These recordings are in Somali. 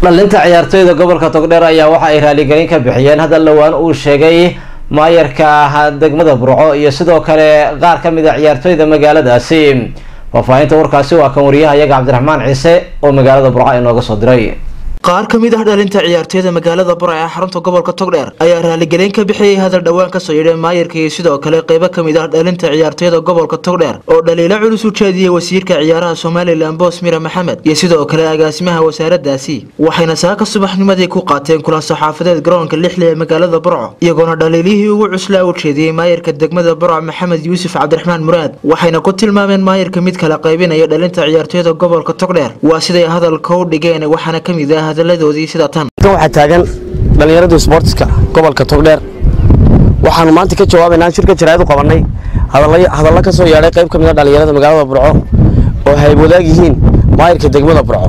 dhalinta ciyaartoyda gobolka togdheer ayaa waxa ay raaligelin ka bixiyeen hadal dhowaan uu sheegay maayarka degmada burco iyo sidoo kale qaar ka mid a ciyaartoyda magaaladaasi faahfaahinta warkaasi waa kan wariyaha iyaga cabdiraxmaan ciise oo magaalada burco inooga soo diray qaar ka mid ah dhalinta ciyaartoyda magaalada burca ee xarunta gobolka togdheer ayaa raaligelin ka bixiyey hadal dhowaan kasoo yidhay maayarka iyo sidoo kale qeybo ka mid ah dhalinta ciyaartoyda gobolka togdheer oo dhaliilo culus u jeediyey wasiirka ciyaaraha somalilan boos mira maxamed iyo sidoo kale agaasimaha wasaaradaasi waxayna saaka subaxnimadii ku qaateen kulan saxaafadeed garoonka lixli ee magaalada burco iyagoona dhaliilihii ugu cuslaa u jeediyey maayarka degmada burco maxamed yuusuf cabdiraxmaan muraad waxayna ku tilmaameen maayarka mid kala qaybinaya dhalinta ciyaartoyda gobolka togdheer waa siday hadalka u dhigeen waxaana ka mid ah hadaladoodii sida tan waxaa taagan dhallinyarada isboortiska gobolka togdheer waxaanu maanta ka jawaabaynaa shirka jaraa'id u qabannay hadallo ka soo yeedhay qayb ka mid a dhallinyarada magaalada burco oo hayb wadaag yihiin maayirka degmada burco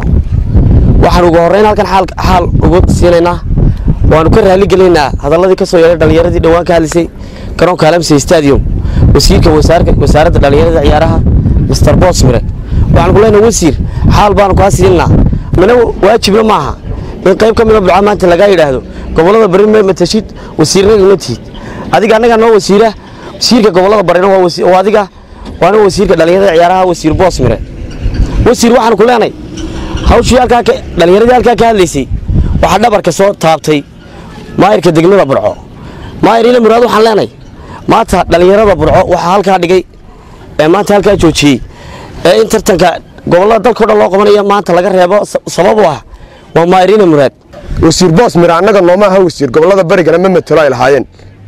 waxaan ugu horreyn halkan xaal ugu siinaynaa waanu ka raali gelinaynaa hadalladii ka soo yeedhay dhallinyaradii dhowaan ka hadlisay garoonka alamsey stadium wasiirka wasaaradda dhallinyarada ciyaaraha mister boosmire waxaan ku leenahay wasiir xaal baanu kaa siinaa mana waajibna maaha in qayb ka mida burca maanta lagaa yidhaahdo gobollada bari ma matashid wasiirnada ma tihid adiga annaga noo wasiira wasiirka gobollada barina waa adiga waana wasiirka dhallinyarada ciyaaraha wasiir boosmire wasiir waxaan ku leenahay hawshii halkaa dhallinyaradii halkaa ka hadlaysay waxaa dhabarka soo taabtay maayirka degmada burco maayir ila muraad waxaan leenahay maanta dhallinyarada burco waxaa halkaa dhigay ee maanta halkaa joojiyey ee in tartanka gobollada dalkao dhan loo qabanaya maanta laga reebo sabab u ah waa maayiriina muraad wasiir boos mira annaga nooma aha wasiir gobollada barigana ma matelo ay lahaayeen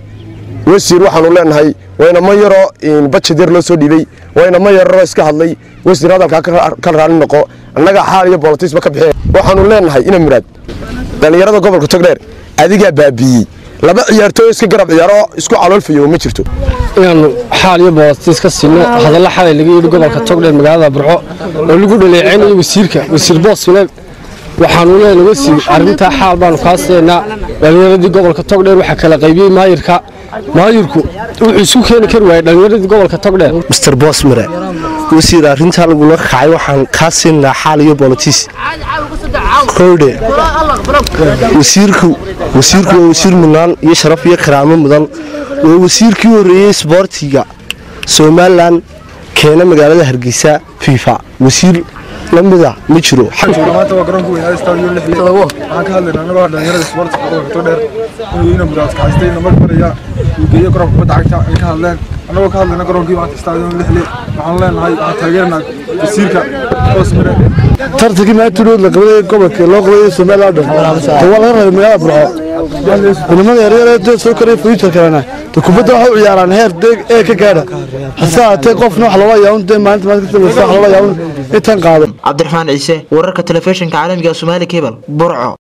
wasiir waxaanu leenahay waynama yaroo bajed yar loo soo dhiibey waynama yaroo iska hadlay wasiir hadalkaa ka raali noqo annaga xaal iyo bolotisba ka bixi waxaanu leenahay ina muraad dhallinyarada gobolka togdheer adigaa baabiiyey laba ciyaartooy iska garab ciyaaro isku caloolfayo ma jirto inaannu xaal iyo boolotis ka siino hadalla xalay laga yidhi gobolka togdheer magaalada burco oo lagu dhaleecaynayo wasiirka wasiir boosmile waxaanu leenahay wasiir arrintaa xaal baanu kaa siinaynaa dhallinyaradii gobolka togdheer waxaa kala qaybiyey maayirka maayirku wuxuu isu keeni kari waayey dhallinyaradii gobolka togdheer mister boosmire wasiir arrintaa lagula kacay waxaan kaa siinaynaa xaal iyo bolotis kowdhe wasiirku wasiirku waa wasiir mudnaan iyo sharaf iyo karaamo mudan waa wasiirkii horreeyey isboortiga somalilan keena magaalada hargeysa fifa wasiir lamida ma jiro maanta waa garoonka weynaa stadium lixli waxaan ka hadlaynaa anagoo dhalinyarada isboortiga gobolka togdheer inuu ina muraad kaxaystay namar maraya uu geeyo garoonka kubadda cagta ay ka hadleen annagoo ka hadlayna garoonkii maanta stadium lixli waxaan leenahay waxaan taageernaa wasiirka boosmire tartankii maantudhood la qabaday gobolka loo qabaday somaliland dhan waa laga rabay magaalada burco ciidamada yaryar soo koraya fuujarkalena kubadda waxa u ciyaaraan heer deeg ee ka gaadha hase haatee qofna wax loola yaawun dee maalinta maalinta kasoo wax loola yaawun intan qaado cabdiraxmaan ciise wararka telefishinka caalamiga somaali cable burco